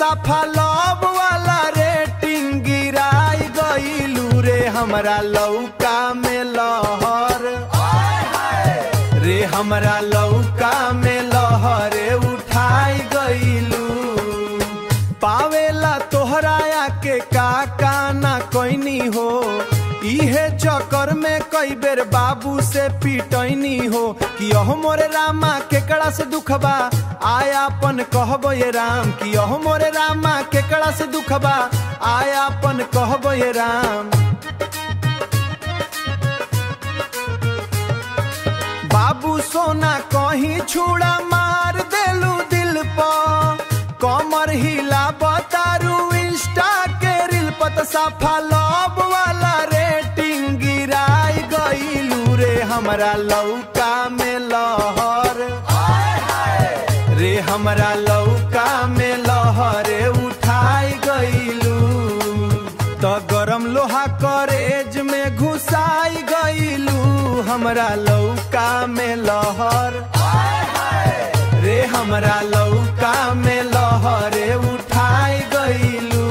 साफा लव वाला रेटिंग गिराई गईलू रे हमरा लौका में लहर रे हमरा लौका में लहरे उठाई गईलू पावेला तोहराया के का काना कोइनी हो इहे चक्कर में कई बेर बाबू से पिटैनी हो कि अह मोरे रामा केकड़ा से दुखबा आयापन कहबो ये राम कि अह मोरे रामा केकड़ा से दुखबा आयापन कहबो ये राम बाबू सोना कहीं छुड़ा मार देलू दिल पर कमर हिला बतारू इंस्टा के रील पत साफा लव वाला रेटिंग गिराई गईलू रे हमरा लौका में लहर रे हमरा लौका में लहरे उठाई गईलू तो गरम लोहा करेज में घुसाई गईलू हमरा लौका में लहर रे हमरा लौका में लहरे उठाई गईलू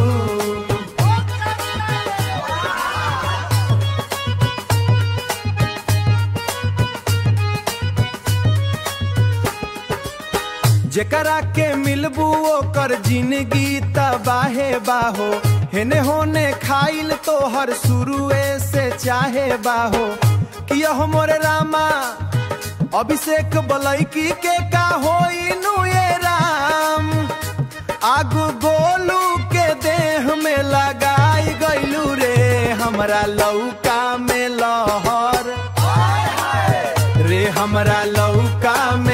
जेकरा के मिलबू ओकर जिंदगी तबाहे बाहो हेने होने खाइल तोहर शुरुए से चाहे बाहो कि यह मोरे रामा अभिषेक बलैकी के का होई नु ये राम आगू गोलू के देह में लगाई गईलू रे हमरा लौका में लहर रे हमरा लौका में